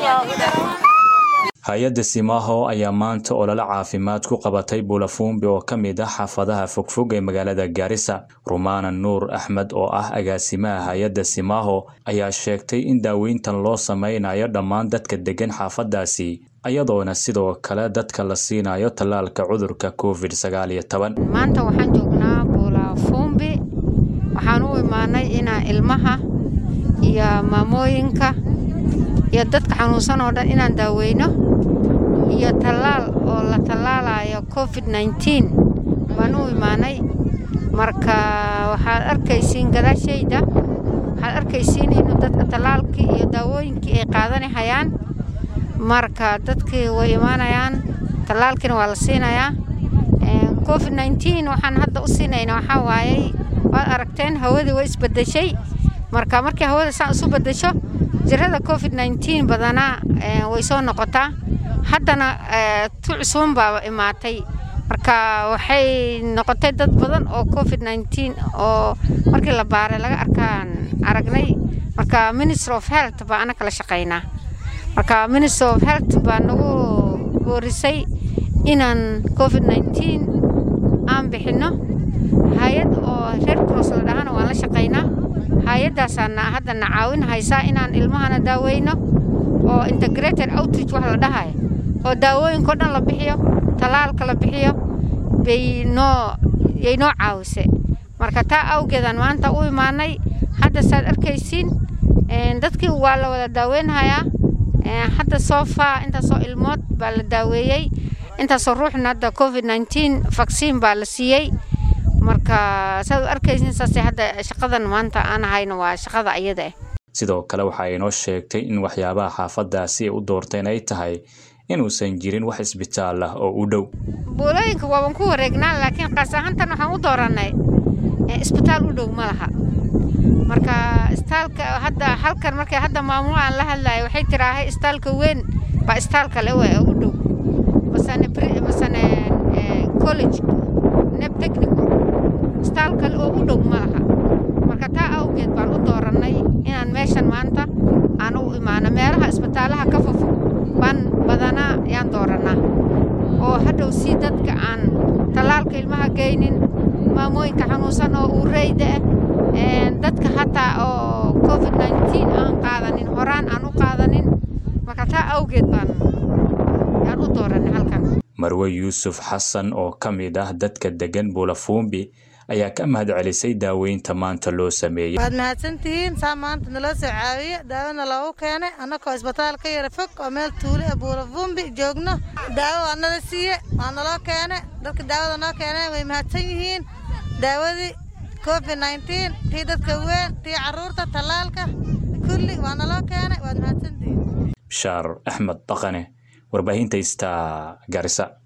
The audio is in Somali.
hay-adda simaaho ayaa maanta olole caafimaad ku qabatay buulafuumbi oo ka mid ah xaafadaha fogfog ee magaalada gaarisa rumaana nuur axmed oo ah agaasimaha hay-adda simaaho ayaa sheegtay in daaweyntan loo sameynayo dhammaan dadka degan xaafadaasi ayadoona sidoo kale dadka la siinayo tallaalka cudurka covid sagaal iyo toban maanta waxaan joognaa buulafuumbi waxaan u imaanay inaan ilmaha iyo maamooyinka iyo dadka xanuunsan oo dhan inaan daaweyno iyo tallaal oo la tallaalayo covid nneteen baan u imaanay marka waxaad arkaysiin gadaashayda waxaad arkaysiin inuu dadka tallaalkii iyo daawooyinkii ay qaadanahayaan marka dadkii way imaanayaan tallaalkiina waa la siinayaa covid nneteen waxaan hadda u siinaynaa waxaa waayey waad aragteen hawadii way isbedeshay marka markii hawada saan isu bedesho jirada covid nneteen badanaa way soo noqotaa haddana tu cusuban baaba imaatay marka waxay noqotay dad badan oo covid nneteen oo markii la baaray laga arkaan aragnay marka ministry of health baa ana kala shaqaynaa marka ministry of health baa nagu boorisay inaan covid nneteen aan bixinno hay-ad oo red cross la dhahana waan la shaqaynaa hay-addaasaana haddana caawin haysaa inaan ilmahana daaweyno oo integrated outreach wax la dhahayo oo daawooyinko dhan la bixiyo tallaalka la bixiyo bay noo yay noo caawise marka taa awgeedaan maanta u imaanay hadda saad arkaysiin dadkii waa la wada daaweynhayaa hadda soo faa intaasoo ilmood baa la daaweeyey intaasoo ruuxna hadda covid nneteen vaccine baa la siiyey marka saad u arkaysiin saase hadda shaqadan maanta aan hayno waa shaqada ayada ah sidoo kale waxa ay inoo sheegtay in waxyaabaha xaafadaasi ay u doorteen ay tahay inuusan jirin wax isbitaal ah oo u dhow buulooyinka waaban ku wareegnaa laakiin qaas ahaantan waxaan u dooranay isbitaal u dhow ma laha marka istaalka hadda halkan markay hadda maamulo aan la hadlayo waxay tiraahay istaalka weyn baa istaalka le waa u dhow masane masane college neb technical istaal kale oo u dhow ma laha marka taa awgeed baan u doorannay inaan meeshan maanta aan u imaano meelaha isbitaalaha ka fofog baan badanaa yaan doorannaa oo hadhow si dadka aan tallaalka ilmaha geynin maamooyinka xanuunsan oo uureyda ah dadka hataa oo covid nneteen aan qaadanin horaan aan u qaadanin marka taa awgeed baan yaan u doorannay halkan marwe yuusuf xasan oo ka mid ah dadka degan buulafuumbi ayaa ka mahad celisay daaweynta maanta loo sameeyey waad mahadsantihiin saa maanta naloo soo caawiye daawona loogu keenay annagoo isbitaal ka yara fog oo meel tuule ee buulafumbi joogno daawo waa nala siiye waa naloo keenay dadka daawada noo keeneen way mahadsan yihiin daawadii covid nneteen tii dadka weyn tii carruurta tallaalka kulli waa naloo keenay waad mahadsantihiin bishaar axmed dhaqane warbaahinta ista garisa